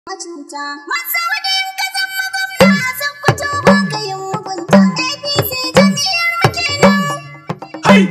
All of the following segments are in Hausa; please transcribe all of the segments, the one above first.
cuta. Masaurin ka zama gwamna a Sokoto ba ka yin mugunta. APC jam'iyyar mu kenan.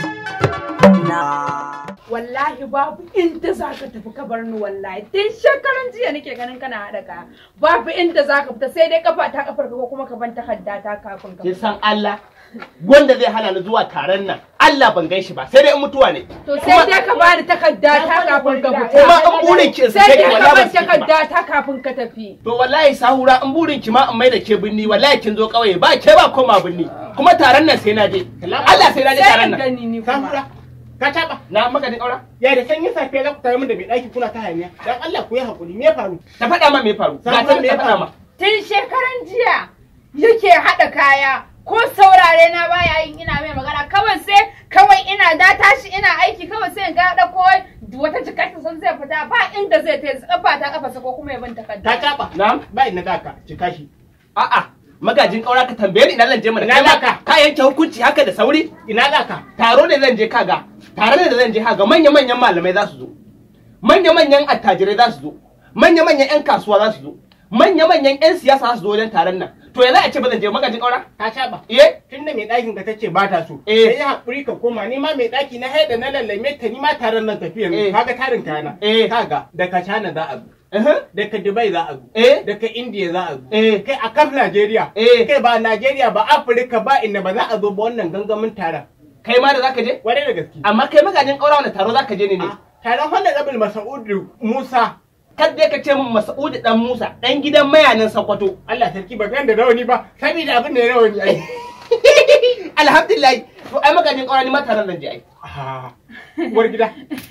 wallahi babu inda za ka tafi ka bar ni wallahi tun shekaran jiya nake ganin kana haɗa kaya babu inda za ka fita sai dai kafa ta kafar ka ko kuma ka ban takarda ta kafin ka kin fita san Allah wanda zai hana ni zuwa taron nan Allah ban gan shi ba sai dai in mutuwa ne to sai dai ka bani takarda ta kafin ka kuma fita in burin ki in sai sake dai ka wallahi ban ban sake ba takarda ta kafin ka tafi to wallahi sahura in burin ki ma in mai da ke binni wallahi kin zo kauye ba ke ba koma binni kuma taron nan sai na je Allah sai na je sai taron in nan gani ni kuma Sahura, ka taɓa. na maka din aura Ya da sanyi safiya za ku tare min da mai ɗaki kuna ta hayaniya. Dan Allah ku yi haƙuri, me ya faru? ta faɗa ma me faru ga ta Sahura, me ya faɗa faru? ma tun shekaran jiya yake haɗa kaya ko saurare na baya yin ina mai magana kawai sai kawai ina da tashi ina aiki kawai sai in ga ɗauko wata jikarta sun zai fita ba inda zai ta kafa ta kafa ko kuma ya bin Ka takarda taɓa. na'am Ba ina da ka, cika shi. a'a magajin kaura ka tambaye ni ina zan je mana Ina Kai ma za ka? ka yanke hukunci haka da sauri Ina za ka? taro ne zan je kaga tare ne da zan je kaga manya manyan malamai za su zo manya manyan attajirai za su zo manya manyan yan kasuwa za su zo manya manyan yan siyasa za su zo wajen taron nan to ya za a ce ba zan je magajin kaura Ka taɓa. eh Tun da mai ɗakin ka tace ba ta so. Eh. Sai ya haƙuri ka koma, ni ma mai ɗaki na haida na lallame ta ni ma taron nan tafiyar. Eh. Kaga tarin kayana. Eh. Kaga, daga China za a zo. eh Daga Dubai za a zo. eh Daga India za a zo. eh Kai a kaf Najeriya. Eh. Kai ba Najeriya ba Afirka ba inda ba za a zo ba wannan gangamin taron. kai ma da zaka je Wane da gaske? amma kai magajin kaura wani taro zaka je ne ne Ah, Taron Honorable Masa'udu Musa kadda ka ce min Mas'ud dan Musa dan gidan mayanin Sokoto Allah sarki ba gan da rawani ba saboda abin da ya rawani ai. alhamdulillah to ai magajin kaura ni ma taron zan je ai Ah, Uwar gida.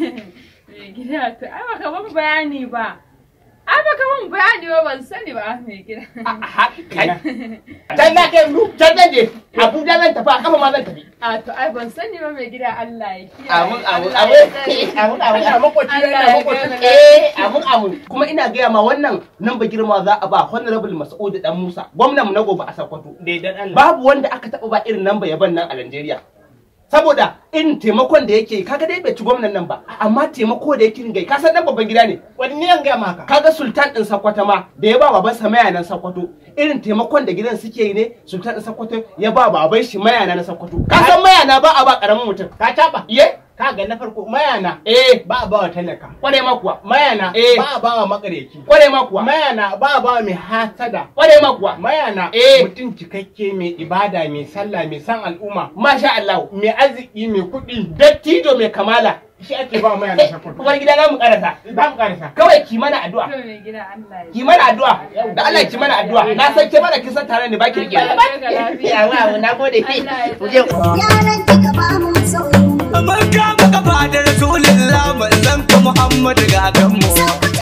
mai gida to ai baka ban bayani ba ai baka ban bayani ba ban sani ba mai gida Ha, kai can na kai mu can zan je Abuja zan tafi a kafa ma zan tafi a to ai ban sani ba mai gida Allah ya kiyaye Amin, amin, Allah ya amin. tsare. Amin, amin, Allah makoci Allah yana ya makoci. gane. Eh, amin amin. Kuma ina gaya ma wannan nan ba girma za a ba Honorable Mas'ud dan Musa, gwamnan mu na gobe a Sokoto. Daidan Allah. Babu wanda aka taɓa ba irin nan ba yaban nan a Najeriya. Saboda irin taimakon da yake yi, kaga dai bai ci gwamnan nan ba, amma taimako da yake ringa yi, ka san dan babban gida ne. Wani ne an gaya maka? Kaga Sultan din Sokoto ma da ya ba baban sa mayanan Sokoto, irin taimakon da gidan suke yi ne, Sultan din Sokoto ya ba baban shi mayana na Sokoto. Ka san mayana ba a ba karamin mutum. Ka taɓa. Ye? Ka ga na farko mayana Eh, ba a bawa talaka. kware ma kuwa. Mayana Eh. ba a bawa makareci. Kware ma kuwa. Mayana ba a bawa mai hasada. Kware ma kuwa. Mayana Eh. mutum cikakke mai ibada mai sallah mai san al'umma. Masha Allah. Mai arziki mai kuɗi. Dattijo mai kamala. Shi ake ba mayana sakwato. Uwar gida za mu karasa. Za mu karasa. Kawai ki mana addu'a. To mai gida Allah ya Ki mana addu'a. Da Allah ki mana addu'a. Na san ke mana kin san tare ne ba ki rike. Allah ya ga lafiya. Ya wa na gode. Allah ya Mu je. Yaran